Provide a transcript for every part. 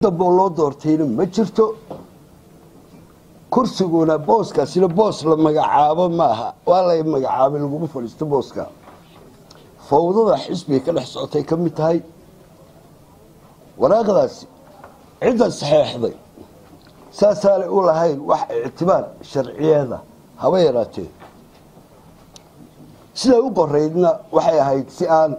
damboo loo doortayna ma jirto kursiguna booskaasina boos la magacaabo maaha waa la magacaabay laguma fadhiisto booska fawdada xisbiga ka dhex socotay ka mid tahay waraaqdaasi cidda saxeexday saasaanay u lahayn wax ictibaar sharciyeeda haba yaraatee siday u qoraydna waxay ahayd si aan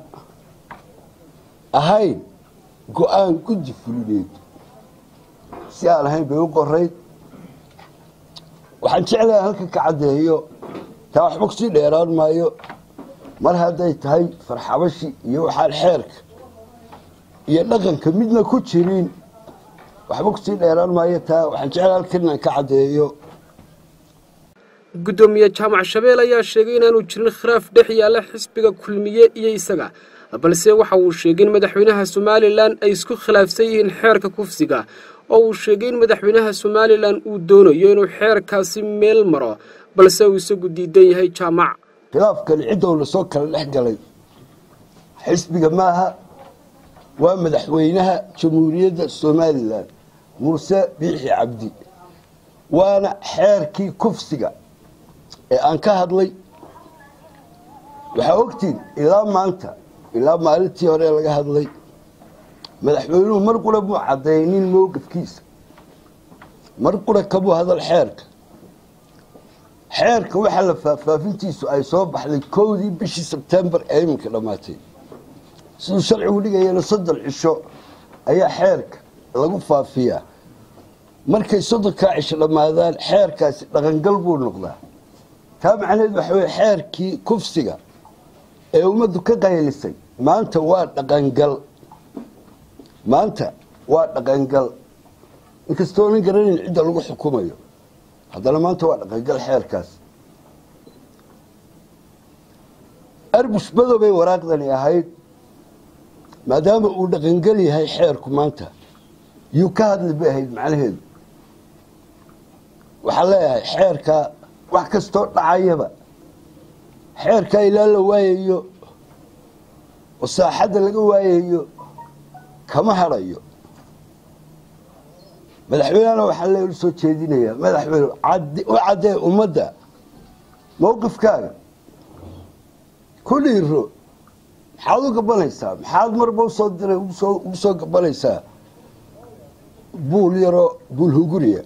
ahayn go-aan guddi fulineed si aan ahayn bay u qorayd waxaan jeclahay halka ka caddeeyo taa waxba kusii dheeraan maayo mar hadday tahay farxabashi iyo waxaan xeerka iyo dhaqanka midna ku jirin waxba kusii dheeraan maayo taa waxaan jeclahay halkan inaan ka caddeeyo guddoomiye jaamac shabeel ayaa sheegay inaanu jirin khilaaf dhex yaalla xisbiga kulmiye iyo isaga balse waxa uu sheegay in madaxweynaha somalilan ay isku khilaafsan yihiin xeerka kufsiga oo uu sheegay in madaxweynaha somalilan uu doonayo inuu xeerkaasi meel maro balse uu isagu diidan yahay jaamac khilaafkani ciddowna soo kala dhex galay xisbiga maaha waa madaxweynaha jamhuuriyadda somalilan muuse biixi cabdi waana xeerkii kufsiga ee aan ka hadlay waxaa ogtiin ilaa maanta ilaa maalintii hore laga hadlay madaxweynuhu mar qura muu caddaynin mowqifkiisa mar qura kamuu hadal xeerka xeerka waxaa la faahfaafintiisu ay soo baxday kowdii bishii sebtembar ee iminka dhammaatay siduu sharcigu dhigayana soddon cisho ayaa xeerka lagu faafiyaa markay soddonkaa cisho dhammaadaan xeerkaasi dhaqangal buu noqdaa taa macnaheed waxa weye xeerkii kufsiga ee ummaddu ka qaylisay maanta waa dhaqangal maanta waa dhaqangal inkastoonan garanayn cidda lagu xukumayo haddana maanta waa dhaqangal xeerkaas arbush madow bay waraaqdani ahayd maadaama uu dhaqangal yahay xeerku maanta yuu ka hadli bay ahayd macnaheedu waxaan leeyahay xeerkaa wax kastoo dhacayaba xeerkaa ilaa la waayayo oo saaxadda laga waayayo kama hadhayo madaxweynehana waxaa le soo jeedinayaa madaxweyne u caddee ummadda mowqifkaaga ku dhiiro maxaad u gabanaysaa maxaad marba usoo diray ugu soo gabanaysaa buul yaroo buul huguriya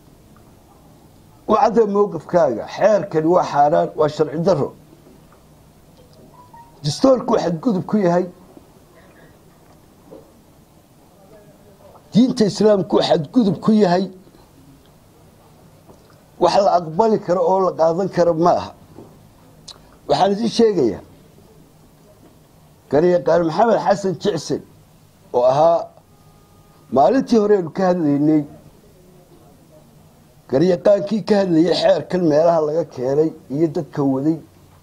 u caddee mowqifkaaga xeerkani waa xaaraan waa sharci daro dastoorku xadgudub ku yahay diinta islaamku xadgudub ku yahay wax la aqbali karo oo la qaadan karo ma aha waxaan idin sheegayaa garyaqaan maxamed xasan jicsen oo ahaa maalintii hore aynu ka hadlaynay garyaqaankii ka hadlayay xeerkan meelaha laga keenay iyo dadka waday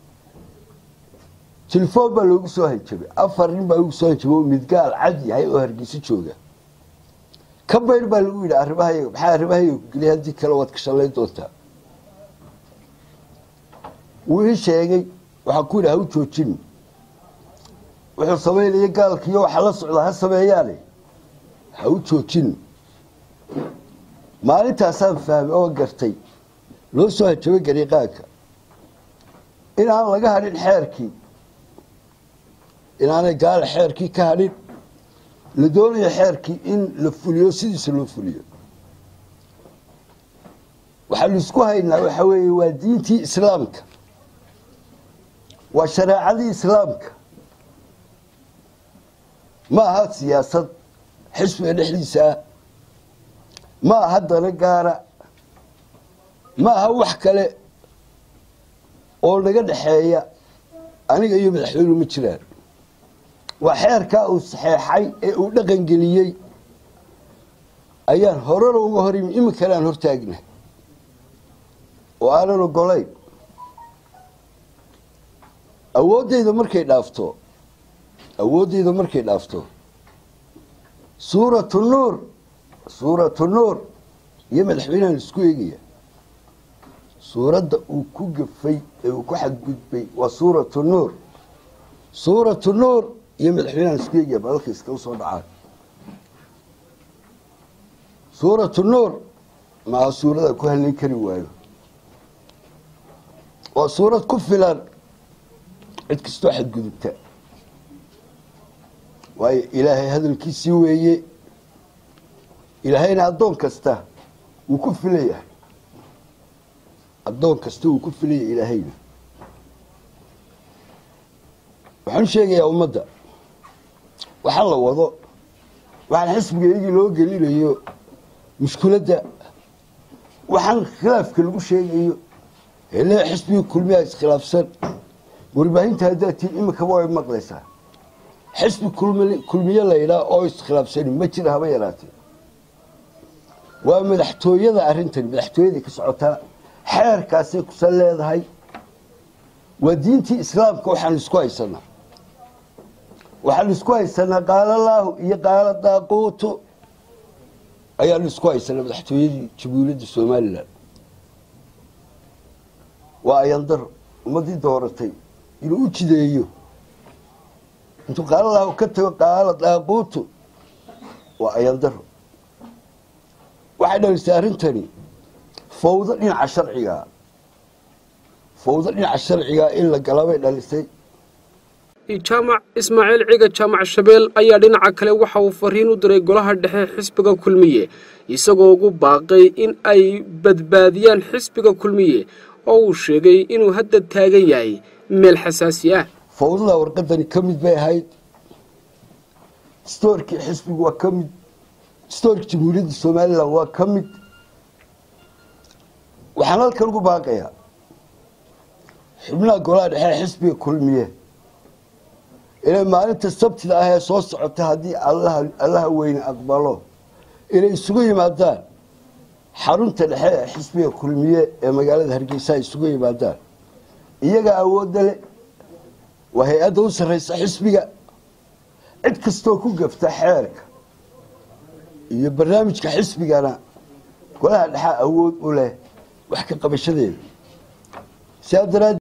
telefoon baa loogu soo hanjabay afar nin baa loogu soo hanjabay oo midgaal cad yahay oo hargeyso jooga ka bayr baa lagu yidhi arrimahayaga maxaa arrimahayaga ku geliya haddii kale waad ka shallayn doontaa wuu ii sheegay waxaa ku yidhi ha u joojin wuxuu samaynaya gaalkiiyo waxa la socda ha sameeyaane ha u joojin maalintaasaan fahmay oo gartay loo soo hanjabay gariiqaanka inaan laga hadhin xeerkii inaanay gaala xeerkii ka hadhin la doonayo xeerkii in la fuliyo sidiisa loo fuliyo waxaanu isku haynaa waxa weeye waa diintii islaamka waa shareecadii islaamka ma aha siyaasad xisbiga dhexdiisa ah ma aha dana gaara ma aha wax kale oo naga dhexeeya aniga iyo madaxweynuhu ma jiraan waa xeerkaa uu saxeexay ee uu dhaqan geliyey ayaan horena uga hor yimi iminkana aan hortaagna oo aanan ogolayn awooddayda markay dhaafto awooddayda markay dhaafto suuratu nuur suuratu nuur iyo madaxweynahan isku eegaya suuradda uu ku gafay ee uu ku xadgudbay waa suuratu nuur suuratu nuur iyo madaxweynahan isku eegaya balalka iskala soo dhacaan suuratu nuur maa suurada ku hadlay kari waayo waa suurad ku filan cid kastoo xadgudubta waayo ilaahay hadalkiisii weeye ilaahayna addoon kasta wuu ku filayahay addoon kasta wuu ku filaya ilaahayna waxaan sheegayaa ummadda waxaa la wado waxaan xisbiga iyagii loo gelinayo mushkuladda waxaan khilaafka lagu sheegayo hele xisbiga kulmiyaa iskhilaafsan warbaahinta haddaad tiin iminkaba way maqlaysaa xisbi kulmiye laydhaa oo iskhilaafsani ma jira haba yaraatee waa madaxtooyada arrintani madaxtooyaday ka socotaa xeerkaasay kusan leedahay waa diintii islaamka waxaan isku haysanaa waxaan isku haysanaa qaala laahu iyo qaala daaquutu ayaan isku haysanaa madaxtooyadii jamhuuriyadda somalilan waa ayandaro ummadii dooratay inuu u jideeyo intuu qaala laahu ka tago qaala daaquutu waa ayandaro waxay dhalisay arrintani fawdo dhinaca sharcigaa fawdo dhinaca sharcigaa in la galabay dhalisay jaamac ismaaciil ciga jaamac shabeel ayaa dhinaca kale waxa uu fariin u diray golaha dhexe xisbiga kulmiye isagoo ugu baaqay in ay badbaadiyaan xisbiga kulmiye oo uu sheegay inuu hadda taagan yahay meel xasaasi ah fawdada warqadani ka mid bay ahayd stoorkii xisbigu waa ka mid stoorkii jamhuuriyadda somalilan waa ka mid waxaan halkan ugu baaqayaa xubnaha golaha dhexe xisbiga kulmiye inay maalinta sabtida ah ee soo socota haddii allaha weyne aqbalo inay isugu yimaadaan xarunta dhexe ee xisbiga kulmiye ee magaalada hargeysa ay isugu yimaadaan iyagaa awoodda leh waa hay-adda u sarreysa xisbiga cid kastoo ku gafta xeerka iyo barnaamijka xisbigana golaha dhexe awood u leh wax ka qabashadeeda sidaa daraad